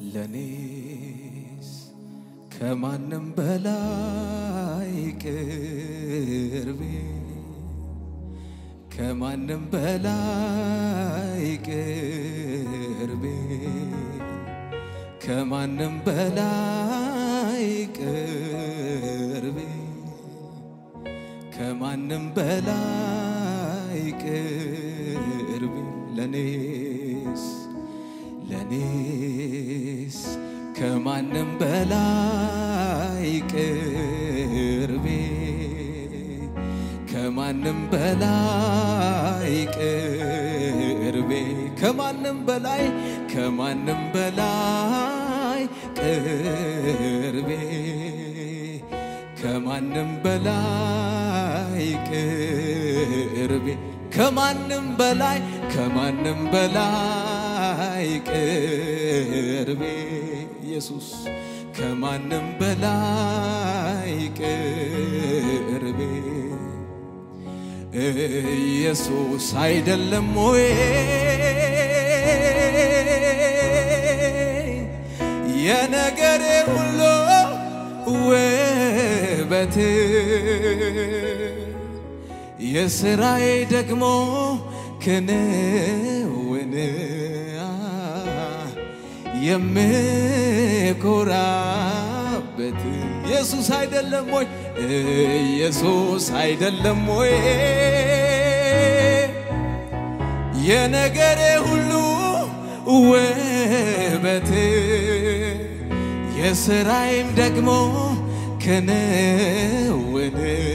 ለኔስ ከማንም በላይ ቅርቤ ከማንም በላይ ቅርቤ ከማንም በላይ ቅርቤ ከማንም በላይ ቅርቤ ለኔስ ለኔስ ከማንም በላይ ቅርቤ ከማንም በላይ ቅርቤ ከማንም በላይ ከማንም በላይ ቅርቤ ከማንም በላይ ቅርቤ ከማንም በላይ ከማንም በላይ ቅርቤ ኢየሱስ ከማንም በላይ ቅርቤ ኢየሱስ አይደለም ወይ የነገሬ ሁሉ ውበት የስራዬ ደግሞ ክንውን የምኮራበት ኢየሱስ አይደለም ወይ ኢየሱስ አይደለም ወይ የነገሬ ሁሉ ውበት የስራዬም ደግሞ ክንውን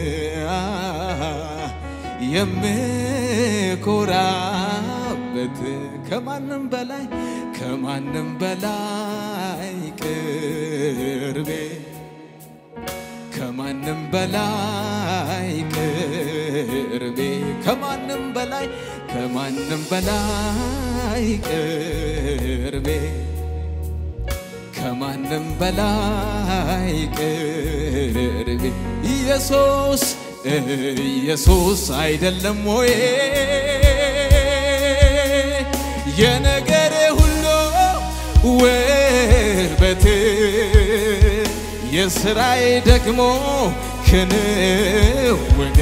የምኮራበት ከማንም በላይ ከማንም በላይ ቅርቤ ከማንም በላይ ቅርቤ ከማንም በላይ ከማንም በላይ ቅርቤ ከማንም በላይ ቅርቤ ኢየሱስ ኢየሱስ አይደለም ወይ የነገሬ ሁሉ ውበት የስራዬ ደግሞ ክንውን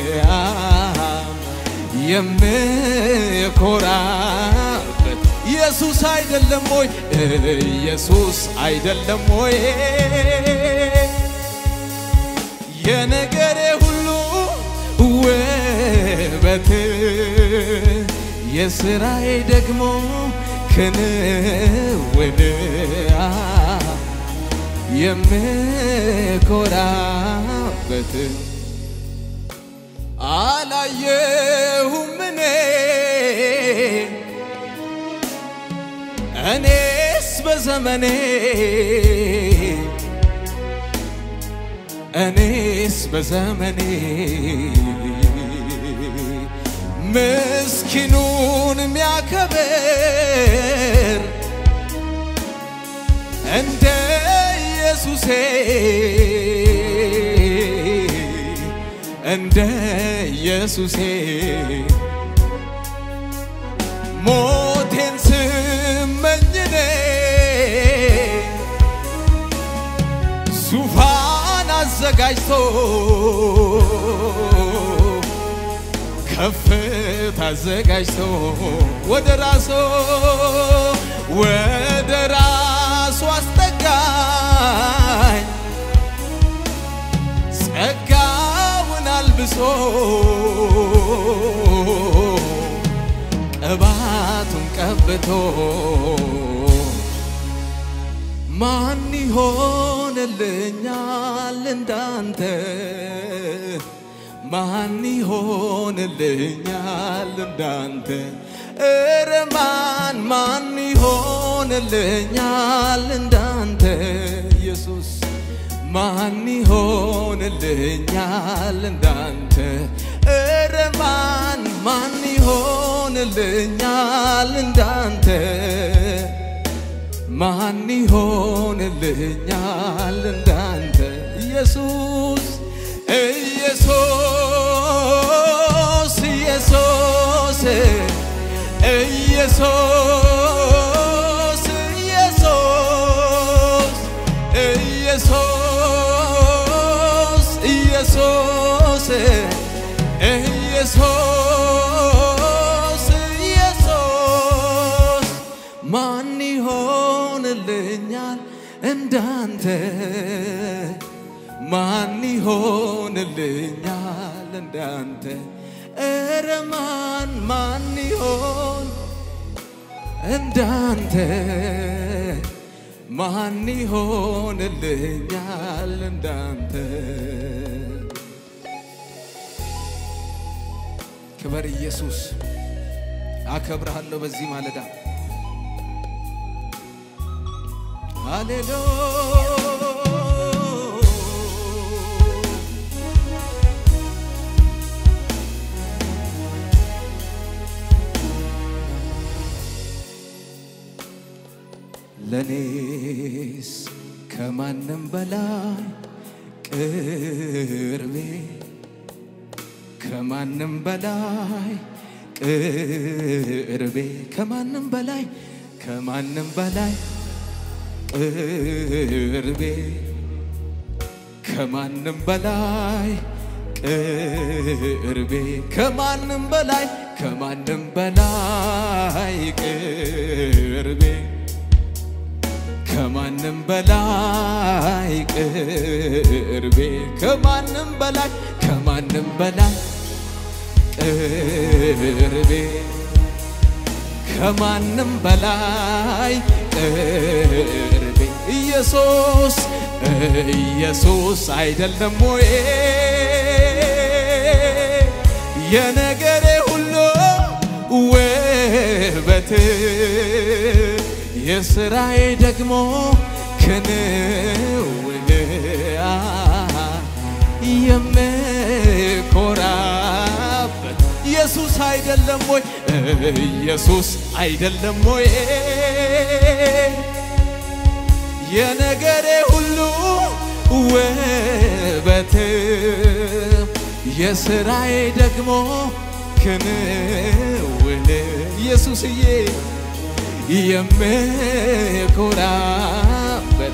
የምኮራበት ኢየሱስ አይደለም ወይ ኢየሱስ አይደለም ወይ የነገሬ ሁሉ ውበት የስራዬ ደግሞ ክንውን የምኮራበት አላየሁም እኔ እኔስ በዘመኔ እኔስ በዘመኔ ምስኪኑን የሚያከብር እንደ ኢየሱሴ እንደ ኢየሱሴ ሞቴን ስመኝኔ ዙፋን አዘጋጅቶ ከፍታ አዘጋጅቶ ወደ ራሶ ወደ ራሱ አስጠጋኝ ጸጋውን አልብሶ ቅባቱን ቀብቶ ማን ይሆንልኛል እንዳንተ ማን ይሆንልኛል እንዳንተ እረ ማን ማን ይሆንልኛል እንዳንተ ኢየሱስ ማን ይሆንልኛል እንዳንተ እረ ማን ማን ይሆንልኛል እንዳንተ ማን ይሆንልኛል እንዳንተ ኢየሱስ ኢየሱስ ኢየሱስ ኢየሱስ ኢየሱስ ኢየሱስ ኢየሱስ ኢየሱስ ኢየሱስ ማን ይሆንልኛል እንዳንተ ማን ይሆንልኛል እንዳንተ ኧረ ማን ማን ይሆን እንዳንተ ማን ይሆንልኛል እንዳንተ ክበር ኢየሱስ አከብርሃለሁ በዚህ ማለዳ ሃሌሉያ ለኔስ ከማንም በላይ ቅርቤ ከማንም በላይ ቅርቤ ከማንም በላይ ከማንም በላይ ቅርቤ ከማንም በላይ ቅርቤ ከማንም በላይ ከማንም በላይ ቅርቤ ከማንም በላይ ቅርቤ ከማንም በላይ ከማንም በላይ ቅርቤ ከማንም በላይ ቅርቤ ኢየሱስ ኢየሱስ አይደለም ወይ የነገሬ ሁሉ ውበት የስራዬ ደግሞ ክንውን የምኮራበት ኢየሱስ አይደለም ወይ ኢየሱስ አይደለም ወይ የነገሬ ሁሉ ውበት የስራዬ ደግሞ ክንውን ኢየሱስዬ የምኮራበት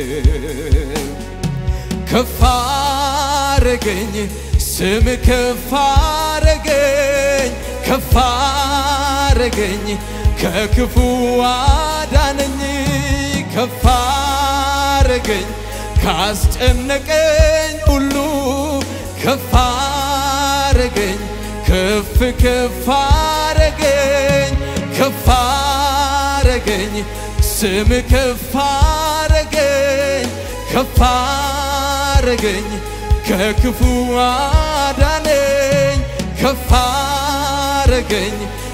ከፍ አረገኝ ስም ከፍ አረገኝ ከፍ አረገኝ ከክፉ አዳነኝ ከፍ አረገኝ ካስጨነቀኝ ሁሉ ከፍ አረገኝ ከፍ ከፍ አረገኝ ከፍ አረገኝ ስም ከፍ አረገኝ ከፍ አረገኝ ከክፉ አዳነኝ ከፍ አረገኝ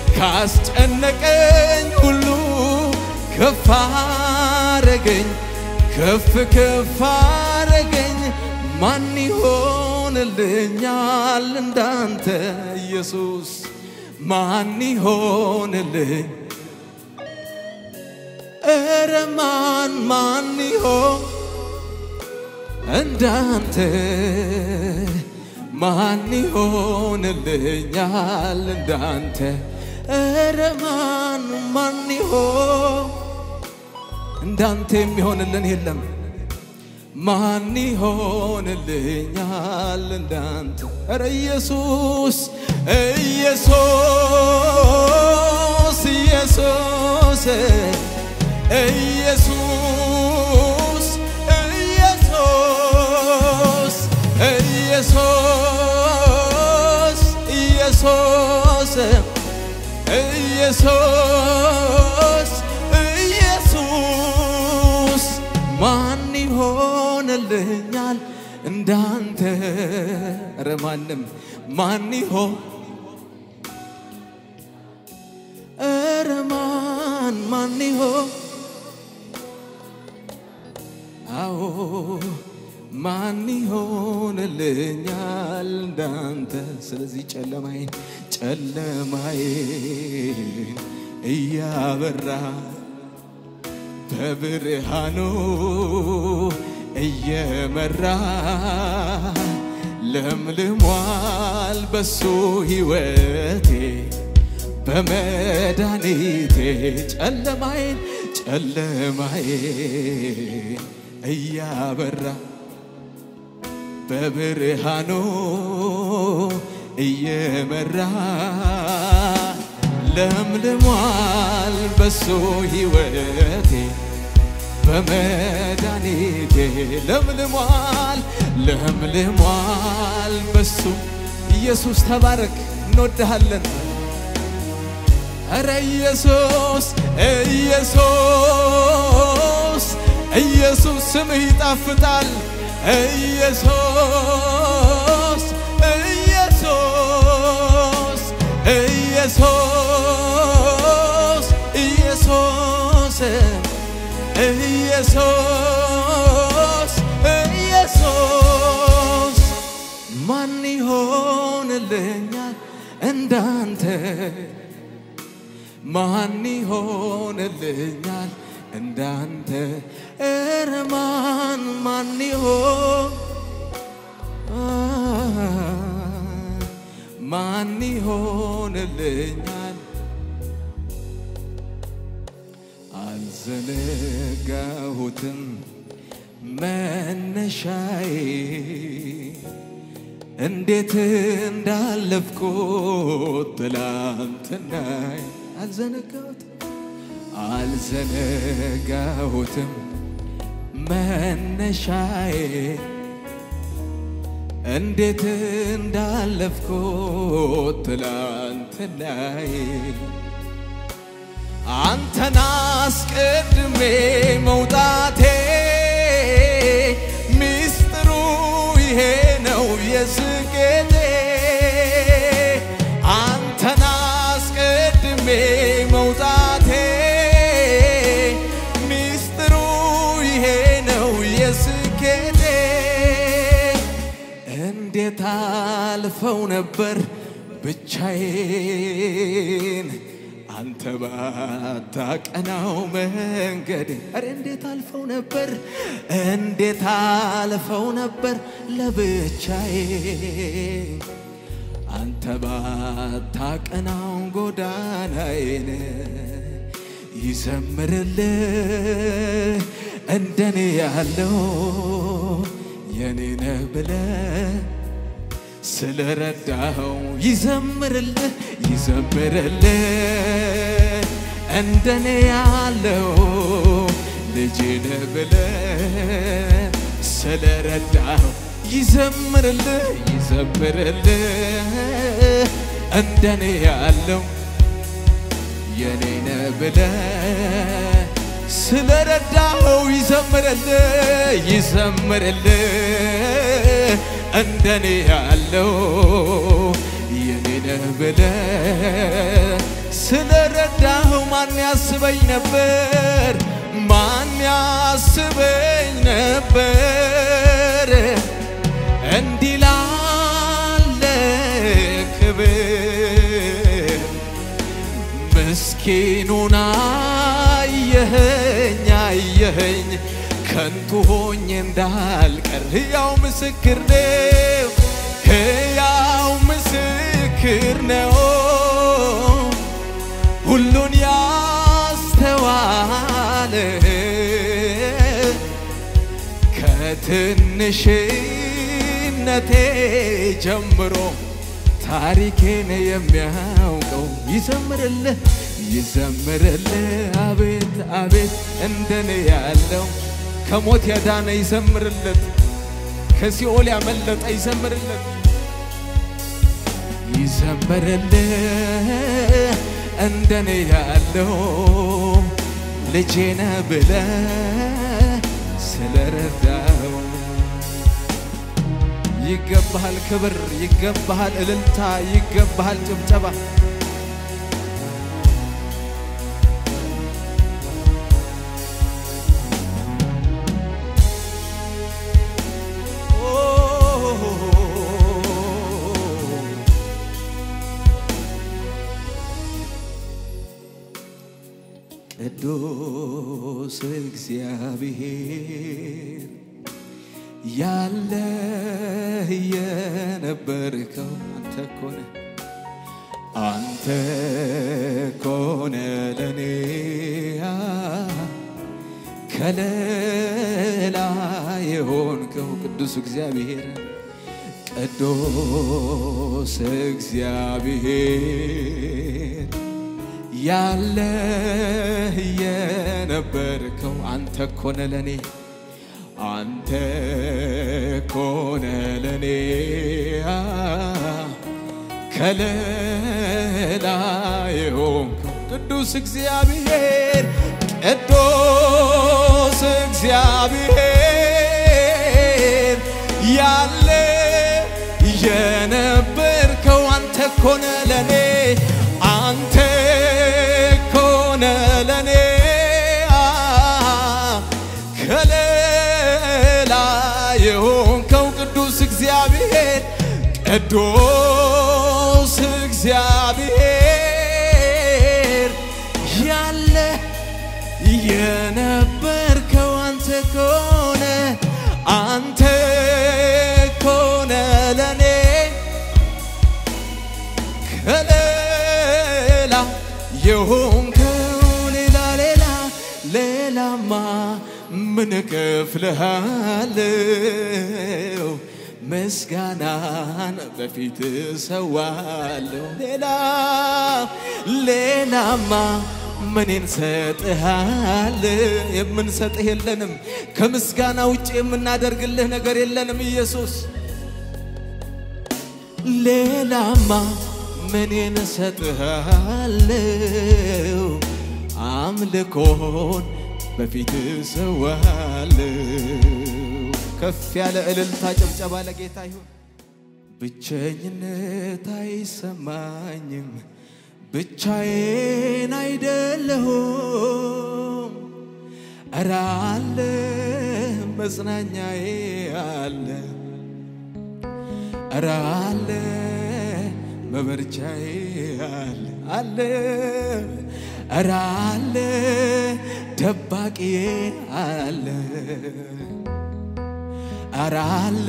ካስጨነቀኝ ሁሉ ከፍ አረገኝ ከፍ ከፍ አረገኝ ማን ይሆንልኛል እንዳንተ ኢየሱስ ማን ይሆንልኝ ኧረ ማን ማን ይሆን እንዳንተ ማን ይሆንልኛል እንዳንተ ኧረ ማን ማን ይሆን እንዳንተ የሚሆንልን የለም ማን ይሆንልኛል እንዳንተ ኧረ ኢየሱስ ኢየሱስ ኢየሱስ ኢየሱስ ኢየሱስ ኢየሱስ ኢየሱስ ኢየሱስ ኢየሱስ ማን ይሆንልኛል እንዳንተ ኧረ ማንም ማን ይሆን ኧረ ማን ማን ይሆን አዎ ማን ይሆንልኛል እንዳንተ ስለዚህ ጨለማዬን ጨለማዬን እያበራ በብርሃኑ እየመራ ለምልሟል በሱ ሕይወቴ በመድኃኒቴ ጨለማዬን ጨለማዬን እያበራ በብርሃኑ እየመራ ለምልሟል በሱ ሕይወቴ በመድኃኒቴ ለምልሟል ለምልሟል በሱ ኢየሱስ ተባረክ፣ እንወድሃለን። ኧረ ኢየሱስ ኢየሱስ ኢየሱስ ስምህ ይጣፍጣል። ኢየሱስ ኢየሱስ ኢየሱስ ኢየሱስ ኢየሱስ ኢየሱስ ማን ይሆንልኛል እንዳንተ ማን ይሆንልኛል እንዳንተ ኧረ ማን ማን ይሆን ማን ይሆንልኛል አልዘነጋሁትም መነሻዬ እንዴት እንዳለፍኩት ትላንትናይ አልዘነጋሁትም አልዘነጋሁትም መነሻዬ እንዴት እንዳለፍኩት ትላንትናይ አንተን አስቀድሜ መውጣቴ ሚስጥሩ ይሄ ነው የስኬቴ አንተን አስቀድሜ መውጣቴ ሚስጥሩ ይሄ ነው የስኬቴ እንዴት አልፈው ነበር ብቻዬን አንተ ባታቀናው መንገድ ኧረ እንዴት አልፈው ነበር እንዴት አልፈው ነበር ለብቻዬ አንተ ባታቀናው ጎዳናዬን ይዘምርልህ እንደኔ ያለው የኔ ነህ ብለህ ስለረዳኸው ይዘምርልህ ይዘምርልህ እንደኔ ያለው ልጅ ነህ ብለህ ስለረዳኸው ይዘምርልህ ይዘምርልህ እንደኔ ያለው የኔ ነህ ብለህ ስለረዳኸው ይዘምርልህ ይዘምርልህ እንደኔ ያለው የኔ ነህ ብለህ ስለረዳኸው ማን ያስበኝ ነበር ማን ያስበኝ ነበር እንዲህ ላለ ክብር ምስኪኑን አየኸኝ አየኸኝ ከንቱ ሆኜ እንዳልቀር ሕያው ምስክር ነው ሕያው ምስክር ነው ሁሉን ያስተዋለ ከትንሽነቴ ጀምሮ ታሪኬን የሚያውቀው ይዘምርልህ ይዘምርልህ አቤት አቤት እንደኔ ያለው ከሞት ያዳነ ይዘምርለት ከሲኦል ያመለጠ ይዘምርለት ይዘምርልህ እንደኔ ያለው ልጄነ ብለህ ስለረዳው ይገባሃል ክብር፣ ይገባሃል እልልታ፣ ይገባሃል ጭብጨባ። ቅዱስ እግዚአብሔር ያለ የነበርከው አንተ ኮነ አንተ ኮነ ለኔ ከለላ የሆንከው ቅዱስ እግዚአብሔር ቅዱስ እግዚአብሔር ያለ የነበርከው አንተ ኮነ ለኔ አንተ ኮነ ለኔ ከለላ የሆንከው ቅዱስ እግዚአብሔር ቅዱስ እግዚአብሔር ያለ የነበርከው አንተ ኮነ ለኔ አንተ ኮነ ለኔ ከለላ የሆንከው ቅዱስ እግዚአብሔር ቅዱስ እግዚአብሔር ያለ የነበርከው አንተ ኮነ አንተ ኮነ ለኔ ከሌላ የሆንከው ሌላ ሌላ ሌላማ ምን እከፍልሃለሁ? ምስጋናን በፊት ሰዋለሁ። ሌላ ሌላማ ምን እንሰጥሃል? የምንሰጥህ የለንም። ከምስጋና ውጭ የምናደርግልህ ነገር የለንም ኢየሱስ። ሌላማ ምን እንሰጥሃለሁ? አምልኮን በፊት ሰዋለሁ። ከፍ ያለ እልልታ ጭብጨባ ለጌታ ይሁን። ብቸኝነት አይሰማኝም፣ ብቻዬን አይደለሁም። እረ አለ መጽናኛዬ አለ፣ እረ አለ መበርቻዬ አለ አለ እረ አለ ደባቂዬ አለ እረ አለ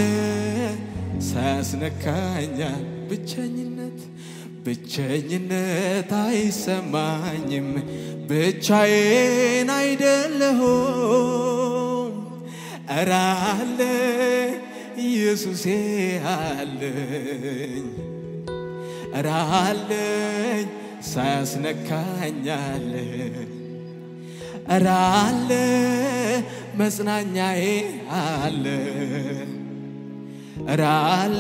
ሳያስነካኛል ብቸኝነት ብቸኝነት አይሰማኝም ብቻዬን አይደለሁም እረ አለ ኢየሱሴ አለኝ እረ አለኝ ሳያስነካኛል እረ አለ መጽናኛዬ አለ እረ አለ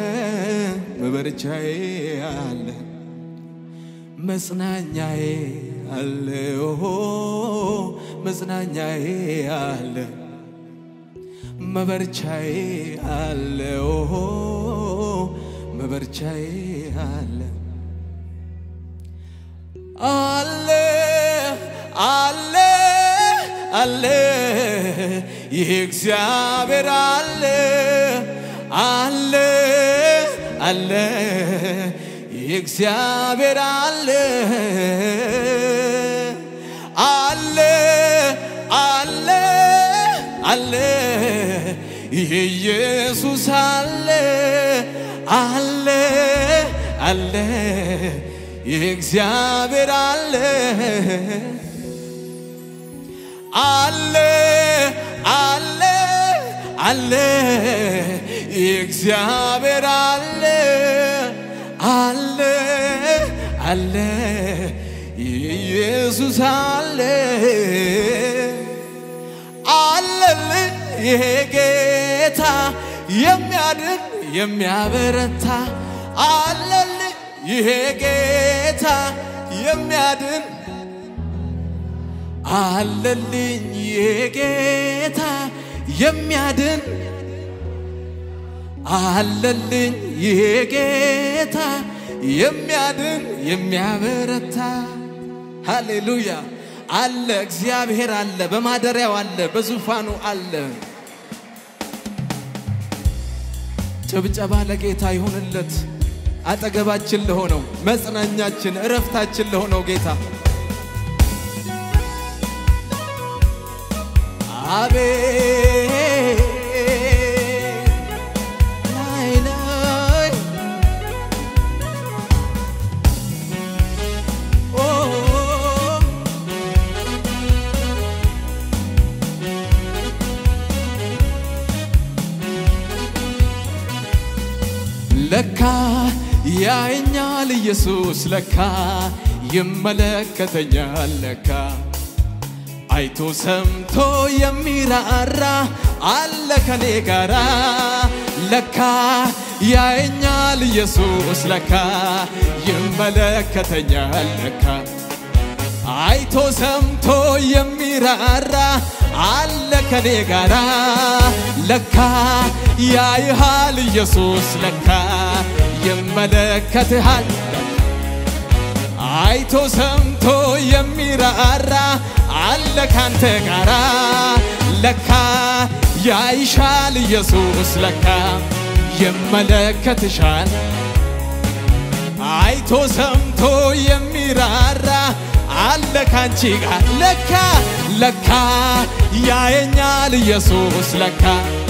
መበርቻዬ አለ መጽናኛዬ አለ ኦሆ መጽናኛዬ አለ መበርቻዬ አለ ኦሆ መበርቻዬ አለ አለ አለ አለ ይህ እግዚአብሔር አለ አለ አለ ይህ እግዚአብሔር አለ አለ አለ አለ ይህ ኢየሱስ አለ አለ አለ ይህ እግዚአብሔር አለ አለ አለ አለ ይህ እግዚአብሔር አለ አለ አለ ይህ ኢየሱስ አለ አለልኝ ይሄ ጌታ የሚያድን የሚያበረታ አለልኝ ይሄ ጌታ የሚያድን አለልኝ ይሄ ጌታ የሚያድን አለልኝ ይሄ ጌታ የሚያድን የሚያበረታ ሃሌሉያ አለ እግዚአብሔር አለ በማደሪያው አለ በዙፋኑ አለ ጭብጨባ ለጌታ ይሁንለት አጠገባችን ለሆነው መጽናኛችን እረፍታችን ለሆነው ጌታ አቤት ላይ ላይ ኦ ለካ ያየኛል ኢየሱስ ለካ ይመለከተኛል ለካ አይቶ ሰምቶ የሚራራ አለ ከኔ ጋራ ለካ ያየኛል ኢየሱስ ለካ ይመለከተኛል ለካ አይቶ ሰምቶ የሚራራ አለ ከኔ ጋራ ለካ ያይሃል ኢየሱስ ለካ ይመለከትሃል አይቶ ሰምቶ የሚራራ አለ ካንተ ጋራ ለካ ያይሻል ኢየሱስ ለካ ይመለከትሻል አይቶ ሰምቶ የሚራራ አለ ካንቺ ጋር ለካ ለካ ያየኛል ኢየሱስ ለካ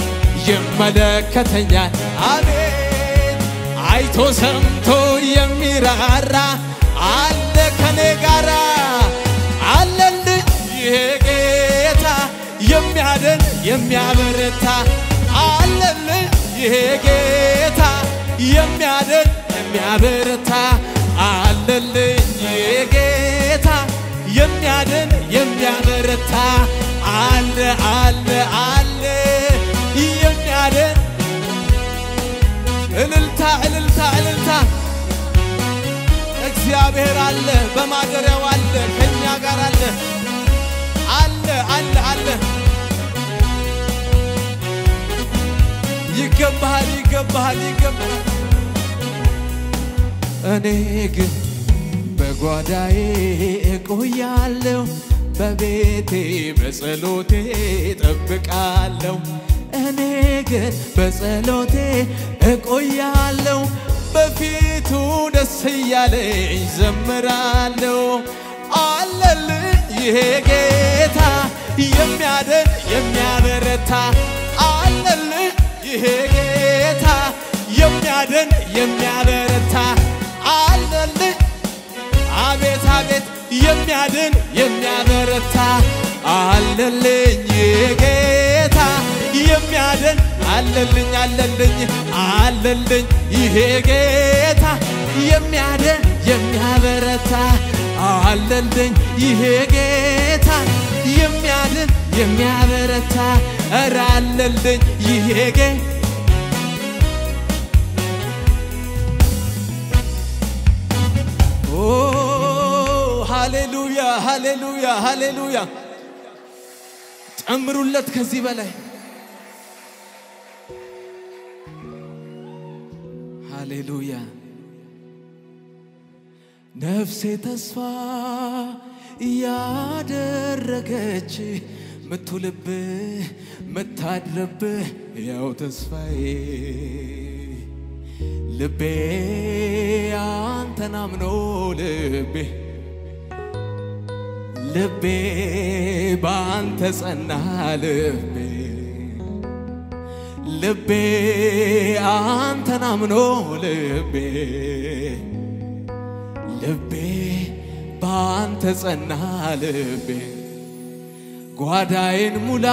ይመለከተኛል አቤት አይቶ ሰምቶ የሚራራ አለ ከኔ ጋራ አለልኝ ይሄ ጌታ የሚያድን የሚያበረታ አለልኝ ይሄ ጌታ የሚያድን የሚያበረታ አለልኝ ይሄ ጌታ የሚያድን የሚያበረታ አለ አለ አለ የሚያድን እልልታ እልልታ እልልታ እግዚአብሔር አለ፣ በማደሪያው አለ፣ ከኛ ጋር አለ አለ አለ አለ። ይገባሃል ይገባሃል ይገባሃል። እኔ ግን በጓዳዬ እቆያለሁ፣ በቤቴ በጸሎቴ እጠብቃለሁ። እኔ ግን በጸሎቴ እቆያለሁ በፊቱ ደስ እያለኝ ዘምራለሁ። አለልኝ ይሄ ጌታ የሚያድን የሚያበረታ አለልኝ ይሄ ጌታ የሚያድን የሚያበረታ አለልኝ አቤት አቤት የሚያድን የሚያበረታ አለልኝ ይሄ ጌታ የሚያድን አለልኝ አለልኝ አለልኝ ይሄ ጌታ የሚያድን የሚያበረታ አለልኝ ይሄ ጌታ የሚያድን የሚያበረታ እረ አለልኝ ይሄ ጌ ኦ ሃሌሉያ ሃሌሉያ ሃሌሉያ ጨምሩለት ከዚህ በላይ ሃሌሉያ ነፍሴ ተስፋ እያደረገች ምትውልብህ ምታድርብህ ያው ተስፋዬ ልቤ አንተን አምኖ ልቤ ልቤ በአንተ ጸና ልቤ ልቤ አንተን አምኖ ልቤ ልቤ በአንተ ጸና ልቤ ጓዳዬን ሙላ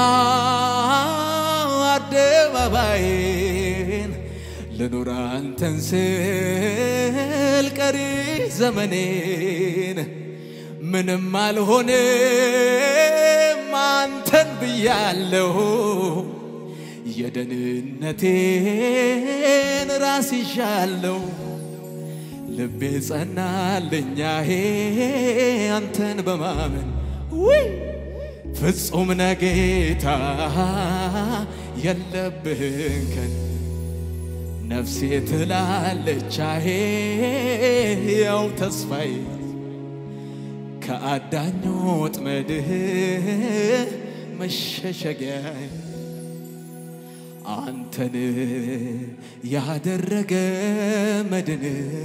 አደባባይን ልኑር አንተን ስል ቀሪ ዘመኔን ምንም አልሆንም አንተን ብያለሁ የደህንነቴን ራስ ይዣለሁ ልቤ ጸናልኛሄ አንተን በማመን ውይ ፍጹም ነጌታ የለብህን ከን ነፍሴ ትላለች አሄ ያው ተስፋዬ ከአዳኝ ወጥመድህ መሸሸጊያዬ አንተን ያደረገ መድን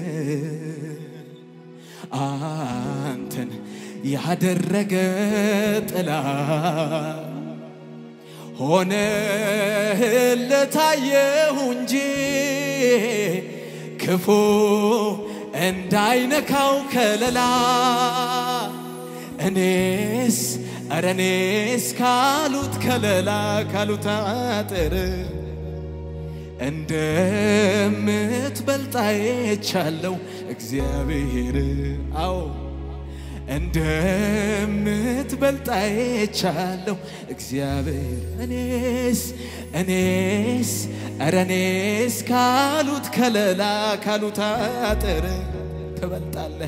አንተን ያደረገ ጥላ ሆነህለታየሁ እንጂ ክፉ እንዳይነካው ከለላ እኔስ እረ እኔስ ካሉት ከለላ ካሉት አጥር እንደምትበልጥ አይቻለው እግዚአብሔር አዎ እንደምትበልጥ አይቻለው እግዚአብሔር እኔስ እኔስ ኧረ እኔስ ካሉት ከለላ ካሉት አጥር ትበልጣለህ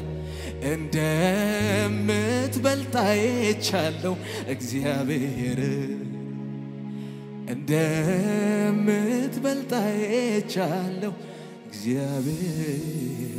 እንደምትበልጥ አይቻለው እግዚአብሔር እንደምትበልጥ አይቻለው እግዚአብሔር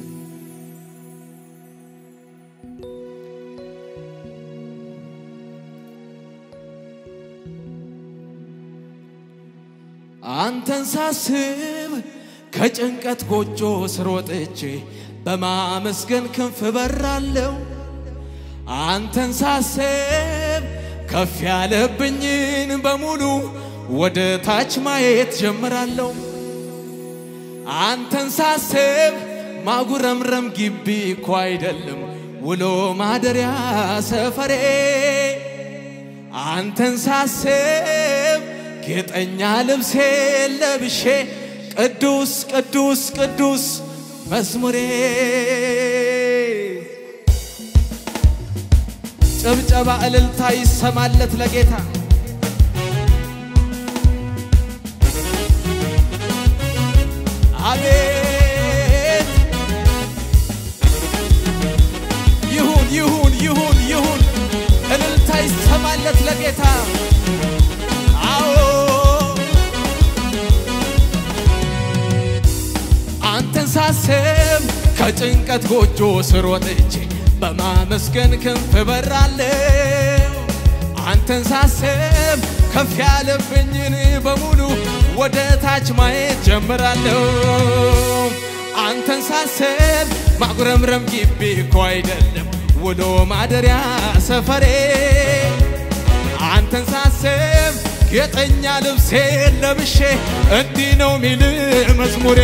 አንተን ሳስብ ከጭንቀት ጎጆ ስር ወጥቼ በማመስገን ክንፍ በራለሁ። አንተን ሳስብ ከፍ ያለብኝን በሙሉ ወደ ታች ማየት ጀምራለሁ። አንተን ሳስብ ማጉረምረም ግቢ እኮ አይደለም ውሎ ማደሪያ ሰፈሬ። አንተን ሳስብ ጌጠኛ ልብሴ ለብሼ ቅዱስ ቅዱስ ቅዱስ መዝሙሬ ጭብጨባ እልልታ ይሰማለት ለጌታ አቤት ይሁን ይሁን ይሁን ይሁን እልልታ ይሰማለት ለጌታ አዎ አንተን ሳስብ ከጭንቀት ጎጆ ስር ወጥቼ በማመስገን ክንፍ በራለሁ። አንተን ሳስብ ከፍ ያለብኝን በሙሉ ወደ ታች ማየት ጀምራለሁ። አንተን ሳስብ ማጉረምረም ግቢ እኮ አይደለም ውሎ ማደሪያ ሰፈሬ። አንተን ሳስብ ጌጠኛ ልብሴ ለብሼ እንዲህ ነው ሚል መዝሙሬ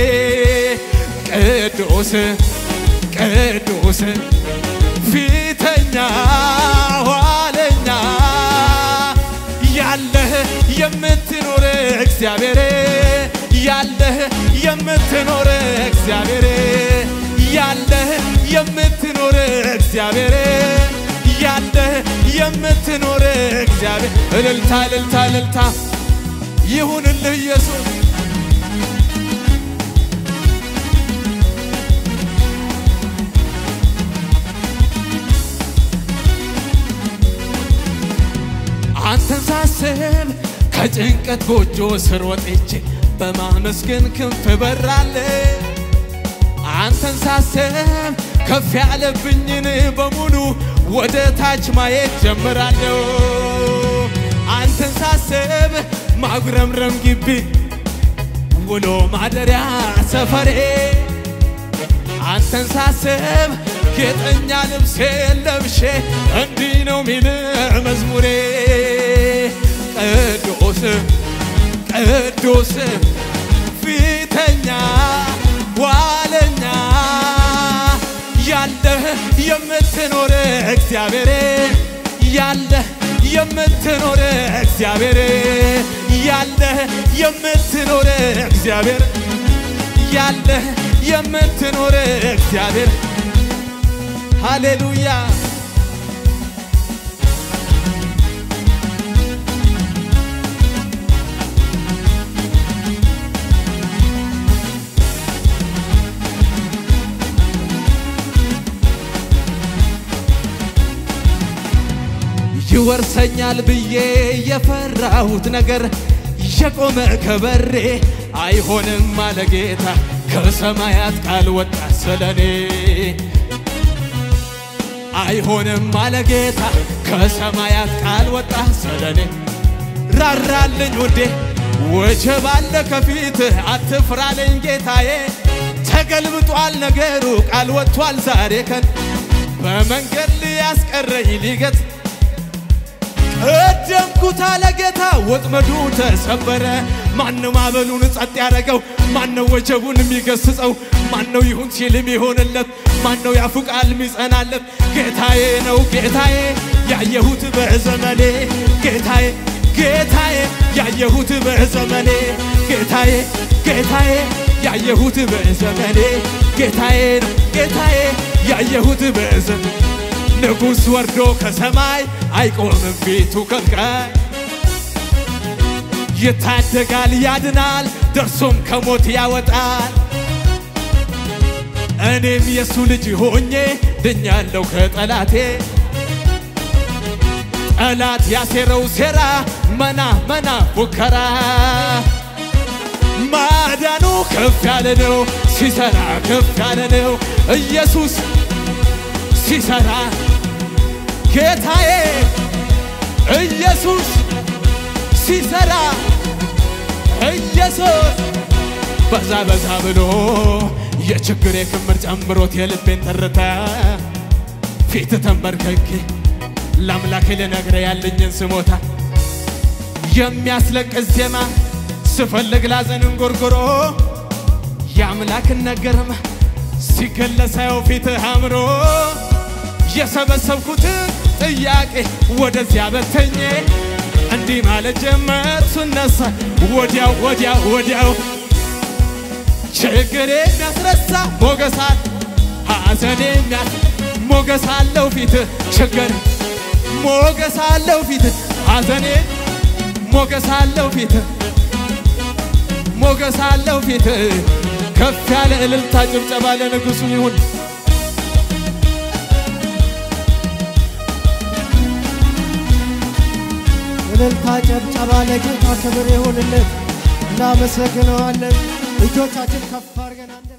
ቅዱስ ቅዱስ ፊተኛ ኋለኛ ያለህ የምትኖር እግዚአብሔር ያለህ የምትኖር እግዚአብሔር ያለህ የምትኖር እግዚአብሔር ያለህ የምትኖር እግዚአብሔር እልልታ እልልታ እልልታ ይሁንልህ ኢየሱስ አንተን ሳስብ ከጭንቀት ጎጆ ስር ወጥቼ በማመስገን ክንፍ በራለሁ። አንተን ሳስብ ከፍ ያለብኝን በሙሉ ወደ ታች ማየት ጀምራለሁ። አንተን ሳስብ ማጉረምረም ግቢ ውሎ ማደሪያ ሰፈሬ አንተን ሳስብ ጌጠኛ ልብሴ ለብሼ እንዲህ ነው ሚል መዝሙሬ ቅዱስ ቅዱስ ፊተኛ ዋለኛ ያለህ የምትኖር እግዚአብሔር ያለህ የምትኖር እግዚአብሔር ያለህ የምትኖር እግዚአብሔር ያለህ የምትኖር እግዚአብሔር ሃሌሉያ ይወርሰኛል ብዬ የፈራሁት ነገር የቆመ ከበሬ አይሆንም አለ ጌታ ከሰማያት ቃል ወጣ ስለኔ አይሆንም አለ ጌታ ከሰማያት ቃል ወጣ ስለኔ ራራልኝ ውዴ ወጀብ አለ ከፊት አትፍራለኝ ጌታዬ ተገልብጧል ነገሩ ቃል ወጥቷል ዛሬ ከን በመንገድ ሊያስቀረኝ ሊገት ቀደምኩት አለ ጌታ ወጥመዱ ተሰበረ። ማነው ማዕበሉን ጸጥ ያደረገው? ማነው ወጀቡን የሚገስጸው? ማነው ይሁን ሲል የሚሆንለት? ማነው ያፉ ቃል የሚጸናለት? ጌታዬ ነው ጌታዬ ያየሁት በዘመኔ ጌታዬ ጌታዬ ያየሁት በዘመኔ ጌታዬ ጌታዬ ያየሁት በዘመኔ ጌታዬ ነው ጌታዬ ያየሁት በዘመኔ ንጉሥ ወርዶ ከሰማይ አይቆምም ፊቱ ከልካይ ይታደጋል ያድናል ደርሶም ከሞት ያወጣል እኔም የእሱ ልጅ ሆኜ ድኛለሁ ከጠላቴ ጠላት ያሴረው ሴራ መና መና ፉከራ ማዳኑ ከፍ ያለ ነው ሲሰራ ከፍ ያለ ነው ኢየሱስ ሲሰራ ጌታዬ ኢየሱስ ሲሰራ ኢየሱስ በዛ በዛ ብሎ የችግሬ ክምር ጨምሮት የልቤን ትርታ ፊት ተንበርከኬ ለአምላኬ ልነግረ ያለኝን ስሞታ የሚያስለቅስ ዜማ ስፈልግ ላዘን እንጎርጎሮ የአምላክን ነገርም ሲገለጸው ፊትህ አምሮ የሰበሰብኩትን ጥያቄ ወደዚያ በተኜ እንዲህ ማለት ጀመር ስነሳ ወዲያው ወዲያው ወዲያው ችግር የሚያስረሳ ሞገሳት ሐዘን የሚያስ ሞገስ አለው ፊት ችግር ሞገስ አለው ፊት ሐዘኔ ሞገስ አለው ፊት ሞገስ አለው ፊት ከፍ ያለ እልልታ ጭብጨባ ለንጉሡ ይሁን። እልልታ ጨብጨባ ለጌታ ክብር ይሁንለት። እናመሰግነዋለን። እጆቻችን ከፍ አድርገን አንድ